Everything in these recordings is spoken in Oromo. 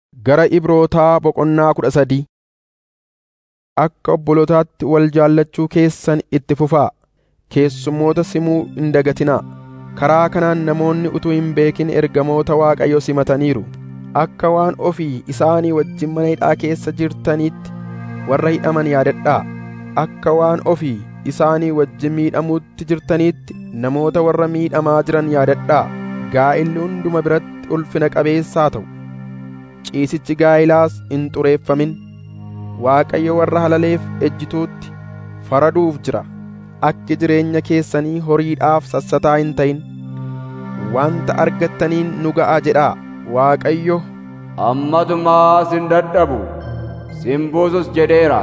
Gara Ibrootaa boqonnaa kudha sadii Akka obbolootaatti wal jaallachuu keessan itti fufaa; keessummoota simuu hin dagatinaa. Karaa kanaan namoonni utuu hin beekin ergamoota Waaqayyoo simataniiru. Akka waan ofii isaanii wajjin mana hidhaa keessa jirtaniitti warra hidhaman yaadadhaa. Akka waan ofii isaanii wajjin miidhamuutti jirtaniitti namoota warra miidhamaa jiran yaadadhaa. Gaa'illi hunduma biratti ulfina qabeessa haa ta'u. Ciisichi gaa'ilaas hin xureeffamin. Waaqayyo warra halaleef ejjituutti faraduuf jira. Akki jireenya keessanii horiidhaaf sassataa hin ta'in. Wanta argattaniin nu ga'a jedhaa. Waaqayyo Ammatumaa sin dadhabu, sin buusus jedheera.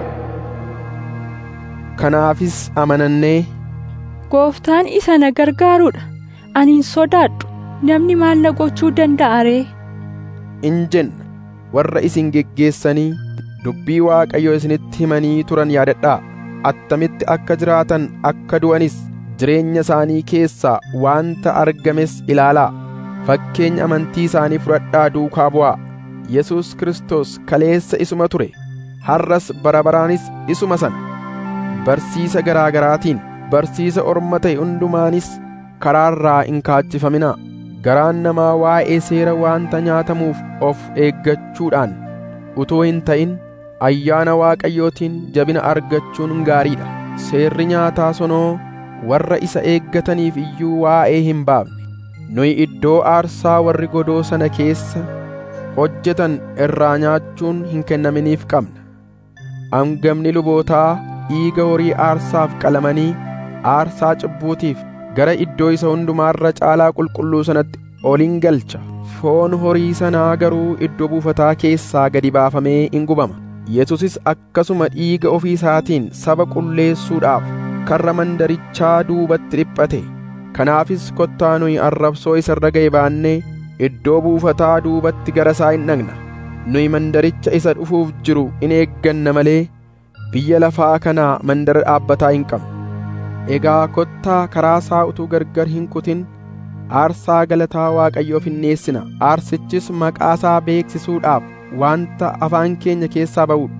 kanaafis amanannee Gooftaan isa na gargaaruudha. Ani hin sodaadhu. Namni maal na gochuu danda'a ree? in jenna. Warra isin geggeessanii dubbii Waaqayyoo isinitti himanii turan yaadadhaa. Attamitti akka jiraatan akka du'anis jireenya isaanii keessaa wanta argames ilaalaa. Fakkeenya amantii isaanii fudhadhaa duukaa bu'aa. Yesuus Kiristoos kaleessa isuma ture. Har'as bara baraanis isuma sana. Barsiisa garaa garaatiin barsiisa orma ta'e hundumaanis karaarraa hin kaachifaminaa. Garaan namaa waa'ee seera wanta nyaatamuuf of eeggachuudhaan utuu hin ta'in ayyaana Waaqayyootiin jabina argachuun gaariidha. Seerri nyaataa sonoo warra isa eeggataniif iyyuu waa'ee hin baafne. Nuyi iddoo aarsaa warri godoo sana keessa hojjetan irraa nyaachuun hin kennaminiif qabna. Hangafni lubootaa dhiiga horii aarsaaf qalamanii aarsaa cubbuutiif gara iddoo isa hundumaarra caalaa qulqulluu sanatti ol in galcha. Foon horii sanaa garuu iddoo buufataa keessaa gadi baafamee in gubama. Yesuusis akkasuma dhiiga ofii isaatiin saba qulleessuudhaaf karra mandarichaa duubatti dhiphate. Kanaafis kottaa nuyi arrabsoo isa irra ga'e baannee iddoo buufataa duubatti gara isaa hin dhaqna. Nuyi mandaricha isa dhufuuf jiru in eegganna malee biyya lafaa kanaa mandara dhaabbataa hin qabnu. Egaa kottaa karaa isaa utuu gargar hin kutin aarsaa galataa Waaqayyoof hin dhiyeessina. Aarsichis maqaa isaa beeksisuudhaaf wanta afaan keenya keessaa ba'uudha.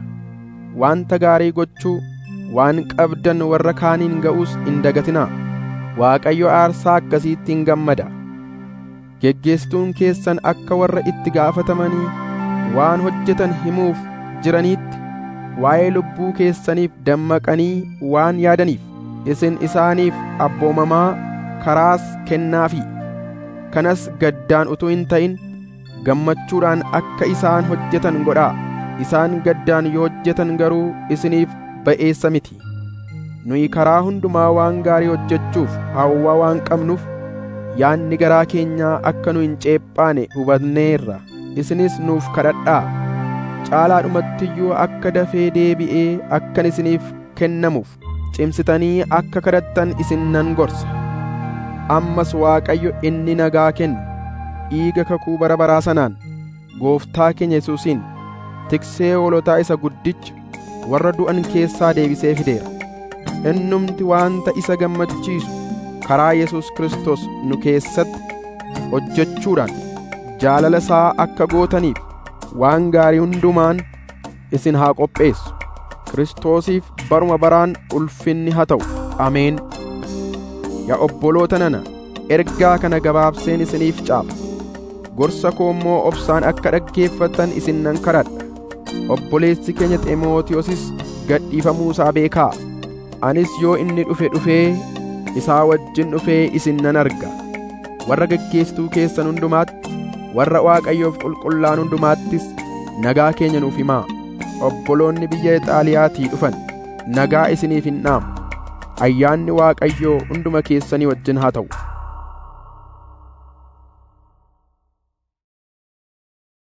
Wanta gaarii gochuu waan qabdan warra kaaniin ga'uus hin dagatinaa. Waaqayyo aarsaa akkasiitti hin gammada. Geggeessituun keessan akka warra itti gaafatamanii waan hojjetan himuuf jiraniitti waa'ee lubbuu keessaniif dammaqanii waan yaadaniif isin isaaniif abboomamaa karaas kennaafi. Kanas gaddaan utuu hin ta'in gammachuudhaan akka isaan hojjetan godhaa. Isaan gaddaan yoo hojjetan garuu isiniif ba'eessa miti. Nuyi karaa hundumaa waan gaarii hojjechuuf hawwaa waan qabnuuf yaanni garaa keenyaa akka nu hin ceephaane hubanneerra. Isinis nuuf kadhadhaa. Caalaadhumattiyyuu akka dafee deebi'ee akkan isiniif kennamuuf cimsitanii akka kadhattan isin nan gorsa. Ammas Waaqayyo inni nagaa kennu dhiiga kakuu bara baraa sanaan gooftaa keenya Yesuusiin tiksee hoolotaa isa guddicha warra du'an keessaa deebisee fideera. Innumti wanta isa gammachiisu karaa Yesuus Kiristoos nu keessatti hojjechuudhaan jaalala isaa akka gootaniif waan gaarii hundumaan isin haa qopheessu. Kiristoosiif baruma baraan ulfinni haa ta'u. Ameen. Yaa obboloota nana, ergaa kana gabaabseen isiniif caafa. Gorsa koo immoo obsaan akka dhaggeeffattan isin nan kadhadha. Obboleessi keenya Ximootiyoosis gadhiifamuu isaa beekaa. Anis yoo inni dhufe dhufee isaa wajjin dhufee isin nan arga. Warra geggeessituu keessan hundumaatti, warra Waaqayyoof qulqullaan hundumaattis nagaa keenya nuuf himaa. Obboloonni biyya Ixaaliyaatii dhufan nagaa isiniif hin dhaamu. Ayyaanni Waaqayyoo hunduma keessanii wajjin haa ta'u.